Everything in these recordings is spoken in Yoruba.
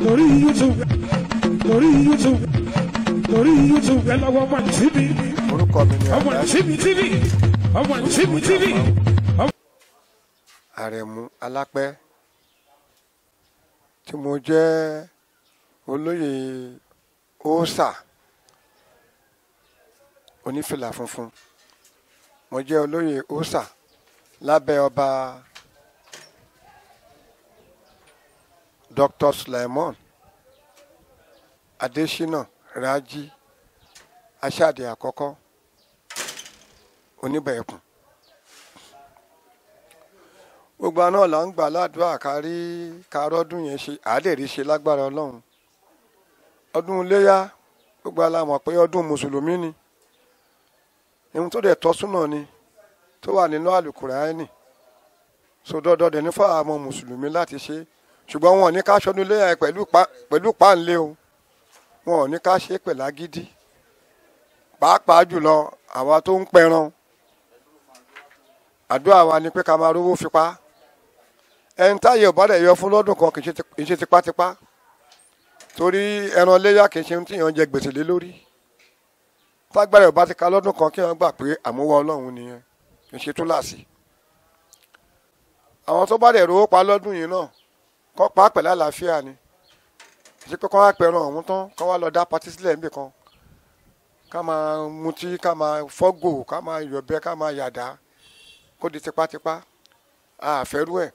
lórí youtube lórí youtube lórí youtube ẹ lọ́wọ́ ọmọ tv orúkọ mi ni ọmọ Alhaji tv tv ọmọ tv tv. Àrẹ̀mú Alápẹ́ tí mo jẹ́ olóyè óòsà onífìlà funfun mo jẹ́ olóyè óòsà lábẹ́ ọba Dr. Suleiman Adésínà Rájí Aṣáde àkọ́kọ́ oníbẹ̀ẹ̀kùn gbogbo àná là ń gbà ládùúrà kárí kárọ́dún yẹn ṣe àádẹ́rì ṣe lágbára ọlọ́run ọdún iléyà gbogbo àlà mọ̀ pé ọdún mùsùlùmí ni ohun tó dẹ̀ tọ́ súnà ni tó wà nínú àlùkùránì sódọ́dọ́ dẹ̀ ní fáwọn ọmọ mùsùlùmí láti ṣe ṣùgbọ́n wọn ò ní ká ṣọdún iléyà yẹn pẹ̀lú pa- pẹ̀lú páńlé o wọn ò ní ká ṣe é pẹ̀lú agídí pàápàá jùlọ àwa tó ń pẹran àdúrà wa ni pé ká máa rówó fipá ẹni táyé ò bá dẹ̀ yọ fún lọ́dún kan kì í ṣe ti- kì í ṣe tipátipá torí ẹran léyà kì í ṣe ohun tí èèyàn jẹ gbèsè lé lórí tágbára ò bá ti ka lọ́dún kan kí wọ́n gbà pé àmúwọ́ ọlọ́run nìyẹn kì í ṣe túláàsì àwọn tó bá dẹ̀ rówó pa lọ́dún yìí náà kọ́ pa á pẹ̀lú àlàáfíà ni kì í ṣe pé kọ́ wá pẹ̀ràn ọ̀hún tán kọ́ wá lọ dá patí sílẹ̀ níbì kan ká máa mutí ká máa fọ́gò ká máa yọ̀bẹ ká máa yàdá kó di tipátipá àfẹ́rú ẹ̀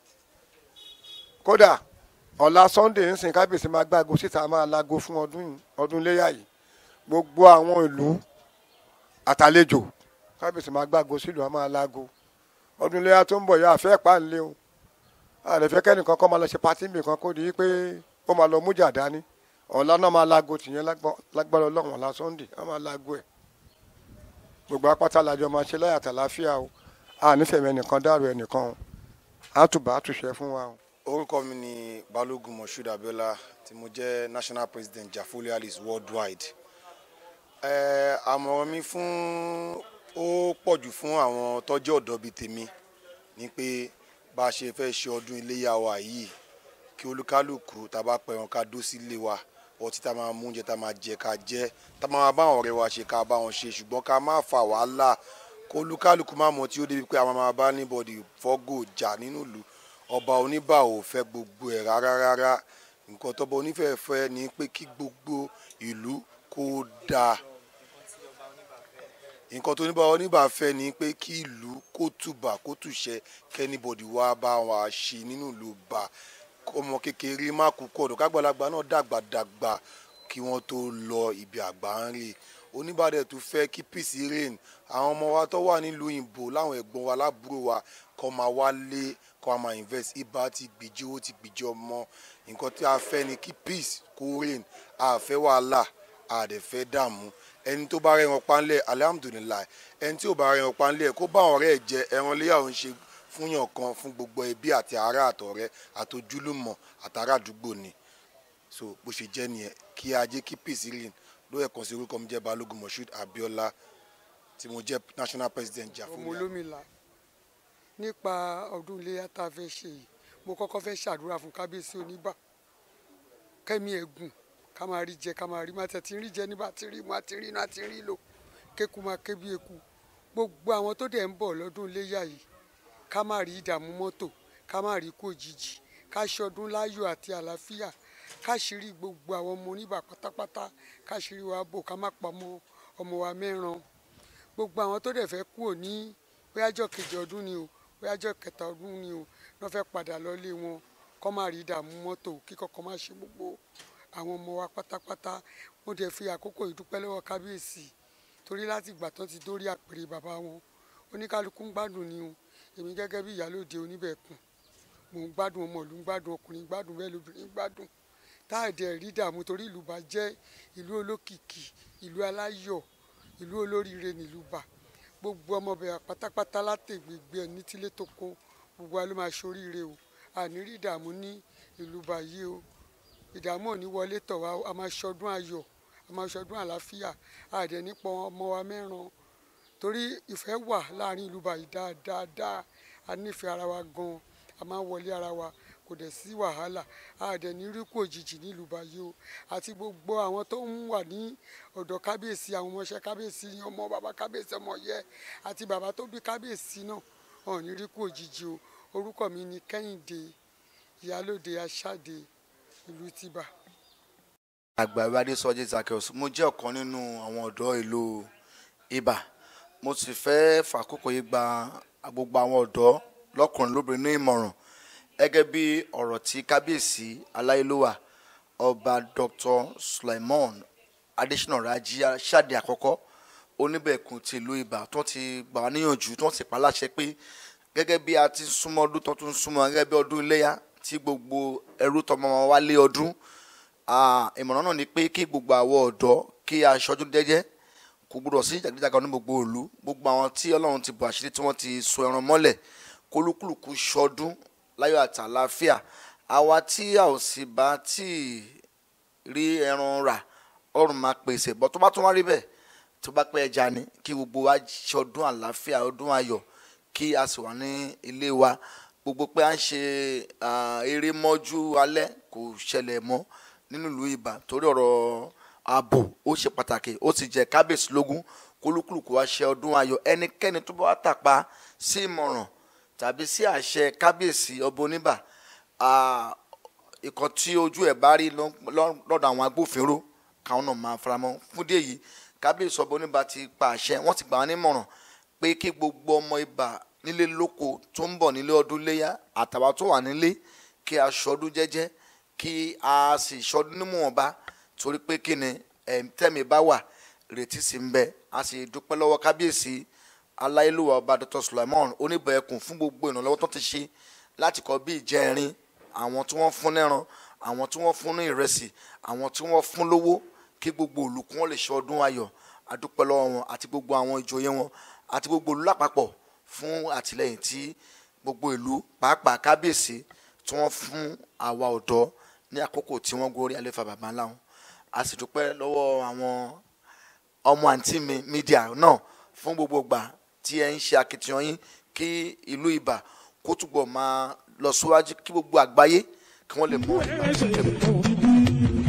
kódà ọ̀la sunday ń sìn kábíyèsí máa gbágo síta máa lago fún ọdún yìí- ọdún léyà yìí gbogbo àwọn ìlú àtàlejò kábíyèsí máa gbágo sílùú á máa lago ọdún léyà tó ń bọ̀ yá àfẹ́ pàǹlé o àlẹ́fẹ́ kẹ́nìkan kọ́ máa lọ ṣe pátí nìkan kó di pé ó máa lọ mújà dání ọ̀la náà máa lago tìyẹn lágbọ́- lágbára ọlọ́run ọ̀la sunday á máa lago ẹ̀ gbogbo apáta làjọ máa ṣe láyà tàlàáfíà o a nífẹ̀ẹ́ ẹnìkan dàrú ẹnìkan o àtùbà àtúnṣe fún wa o. orúkọ mi ni balógun moshood abiola tí mo jẹ́ national president jafoli alice worldwide ẹ àmọ̀ràn mi fún ó pọ̀jù fún àwọn tọ́jú ọ̀dọ́ bíi tèmi ni pé bá a ṣe fẹ́ ṣe ọdún iléyà wa yìí kí olúkálùkù tá a bá pẹ̀ràn ká dó sílé wa ọtí tá a máa mú oúnjẹ tá a máa jẹ ká jẹ tá a máa bá àwọn ọ̀rẹ́ wa ṣe ká bá wọn ṣe ṣùgbọ́n ká má fa wàhálà kó olúkálùkù má mọ̀ tí ó débi pé àwọn máa bá níbọ̀dì fọ́gò jà nínú ìlú ọba oníbà ò fẹ́ gbogbo ẹ̀ rárá rárá nǹkan tọ́ba onífẹ̀ẹ́ fẹ́ ni pé kí gbogbo ìlú kó dáa nǹkan tó níbà oníbà fẹ́ ni pé kí ìlú kó tùbà kó tùṣẹ kẹ́nìbọ̀dì wá bá wa ṣe nínú ìlú bá ọmọ kékeré má kú kọ̀dọ̀ kágbàlagbà náà dàgbà dàgbà kí wọ́n tó lọ ibi àgbà ń rè oníbàdàn tó fẹ́ kí peace reign àwọn ọmọ wa tó wà nílùú òyìnbó láwọn ẹ̀gbọ́n wa lábúrò wa kọ́ máa wálé kọ́ máa invest ibà ti gbìjì owó ti gbìjì ọmọ nǹkan tí a fẹ́ ni kí peace kó reign a fẹ́ wàhálà a dẹ̀ fẹ́ dààmú ẹni tó bá rẹran panlẹ̀ alihamudulilayi ẹni tí ò bá rẹran panlẹ̀ kó bá ọ̀rẹ́ ẹ̀ jẹ ẹran léyà ò ń ṣe fúnyàn kan fún gbogbo ẹbí àti ará àtọ̀rẹ́ àtojúlùmọ̀ àtàrà àdúgbò ni so bó ṣe jẹ́ nìyẹn kí ajé kí peace reign ló ẹ̀kan sí orúkọ mi jẹ́ balógun moshood abiola tí mo jẹ́ national president ọmọ jafoli olómìnira nípa ọdún iléyà tá a fẹ́ ṣe yìí mo kọ́kọ́ fẹ́ ṣàdúrà fún kábíyèsí oníbà kẹ́mi ẹ̀gùn ká máa rí jẹ ká máa rí má tẹ̀ tí ń rí jẹ nígbà tí ń rí mu àti rí iná àti rí lò kéku máa ké bí eku gbogbo àwọn tó dẹ̀ ń bọ̀ lọ́dún iléyà yìí ká má rí ìdààmú mọ́tò ká má rí kó òjijì ká ṣọdún láyọ̀ àti àlàáfíà ká ṣírí gbogbo àwọn ọmọ oníbà pátápátá ká ṣírí wa bò ká má pa ọmọ ọmọ wa mẹ́ran gbogbo àwọn tó dẹ̀ fẹ́ kúrò ní bóyájọ́ kejì ọdún ni o bóyájọ́ kẹta ọdún ni o wọ́n fẹ́ padà lọ́lé wọn kọ́ má rí ìdààmú mọ́tò kíkọ́ kọ́ má ṣe gbogbo àwọn ọmọ wa pátápátá mo dẹ̀ fi àkókò ìdúpẹ́ lọ́wọ́ kábíyèsí torí láti ìgbà tán ti dórí àpèrè bàbá wọn oníkálukú ń gbádùn ni o èmi gẹ́gẹ́ bí ìyálòde oníbẹ̀kùn mò ń gbádùn ọmọ ìlú ń gbádùn ọkùnrin ń gbádùn bẹ́ẹ̀ lóbìnrin ń gbádùn táàdì ẹ̀rí dààmú torí ìlú bá jẹ́ ìlú olókìkí ìlú aláyọ̀ ìlú olóríire nílùú bá gbogbo ọmọbìnrin pátápátá látẹ̀gbẹ̀gbẹ̀ ẹ̀ ní tílé tó kó gbogbo wa ló máa ṣoríire o àní rí ìdààmú ní ìlú báyìí o ìdààmú ò ní wọlé tọ̀ wá o. a máa ṣọdún ayọ̀ a máa ṣọdún àlàáfíà àdẹ̀ nípa ọmọ wa mẹ́ran torí ìfẹ́ wà láàrin ìlú báyìí dáadáa a nífẹ̀ẹ́ ara wa gan a máa ń wọlé ara wa kò kò dẹ̀ sí wàhálà a dẹ̀ ní rí kú òjijì nílùú báyìí o àti gbogbo àwọn tó ń wà ní ọ̀dọ̀ kábíyèsí àwọn ọmọọṣẹ́ kábíyèsí ọmọ bàbá kábíyèsí ọmọ yẹ àti bàbá tó bí kábíyèsí náà wọn ò ní rí kú òjijì o orúkọ mi ni kẹ́hìndé ìyálòde aṣáde ìlú tìbà. àgbà ìwádìí sọjí zakeus mo jẹ́ ọ̀kan nínú àwọn ọ̀dọ́ ìlú ibà mo sì fẹ́ fàkókò yìí gba gbogbo àwọn ọ̀dọ́ lọ́kùnrin lóbìnrin ní ìmọ̀ràn gẹ́gẹ́ bí ọ̀rọ̀ tí kábíyèsí aláyélúwà ọba dr sulaimon adesina raji ṣáde àkọ́kọ́ oníbẹ̀kùn ti ìlú ibà tó ti gbà wá níyànjú tó ti pa láṣẹ pé gẹ́gẹ́ bí a ti súnmọ́ ọdún tó tún súnmọ́ gẹ́gẹ́ bí ọdún iléyà tí gbogbo ẹrú tọmọ wọn wá lé ọdún Ah, ìmọ̀ràn náà ni pé kí gbogbo àwọn ọ̀dọ́ kí a ṣọdún jẹ́jẹ́ kò gbọdọ̀ sí jàgídíjàgan ní gbogbo ìlú gbogbo àwọn tí ọlọ́run ti bọ̀ àṣírí tí wọ́n ti so ẹran mọ́lẹ̀ kólúkúlùkù ṣọdún láyọ̀ àti àlàáfíà àwa tí a ò sì bá tí ì rí ẹran rà ọrùn máa pèsè bọ́ tó bá tún wá rí bẹ́ẹ̀ tó bá pẹ́ ẹja ni kí gbogbo wa ṣọdún àlàáfíà ọdún ayọ̀ kí a sì wà ní ilé wa gbogbo pé à ń ṣe ah, eré mọ́jú alẹ́ kò ṣẹlẹ̀ mọ́ nínú ìlú ibà torí ọ̀rọ̀ ààbò ó ṣe pàtàkì ó sì jẹ́ kábíyèsí lógún kólúkúlùkù wa ṣe ọdún ayọ̀ ẹnikẹ́ni tó bá wá tàpá sí ìmọ̀ràn tàbí sí àṣẹ kábíyèsí ọba oníbà ah, ìkan tí ojú ẹ̀ bá rí lọ́- lọ́- lọ́dọ̀ àwọn agbófinró káwọn náà máa faramọ́ fún díẹ̀ yìí kábíyèsí ọba oníbà ti pa àṣẹ wọ́n ti gbà wọ́n nímọ̀ràn pé kí gbogbo ọmọ ibà nílé lóko tó ń bọ̀ nílé ọdún léyà àtàwà tó wà nílé kí a ṣọdún jẹ́jẹ́ kí a sì ṣọdún nímọ̀ọ́ba torí pé kí ni ẹ̀m tẹ́mi bá wà ìrètí sì ń bẹ a sì dúpẹ́ lọ́wọ́ kábíyèsí aláìlúwà ọba dr sulaimon oníbẹ̀ẹ́kùn fún gbogbo ìrànlọ́wọ́ tó ti ṣe láti kọ́ bí ìjẹrin àwọn tí wọ́n fún lẹ́ran àwọn tí wọ́n fún ní ìrẹsì àwọn tí wọ́n fún lówó kí gbogbo olùkún wọn lè ṣe ọdún ayọ̀ adúpẹ́ lọ́wọ́ wọn àti gbogbo àwọn ìjòyè wọn àti gbogbo ìlú lápapọ̀ fún àtìlẹyìn tí gbogbo ìlú pàápàá kábíyèsí tí wọ́n fún àwa ọ̀dọ́ ní àkókò tí wọ́n gorí àlefa bàbá ńlá wọn a sì dúpẹ́ lọ́wọ́ àwọn ọmọ àǹtí mi mídíà náà fún gbogbo ìgbà tí ẹ ń ṣe akitiyan yín kí ìlú ibà kó túbọ̀ máa lọ síwájú kí gbogbo àgbáyé kí wọ́n lè mọ ìgbà tó tẹ̀.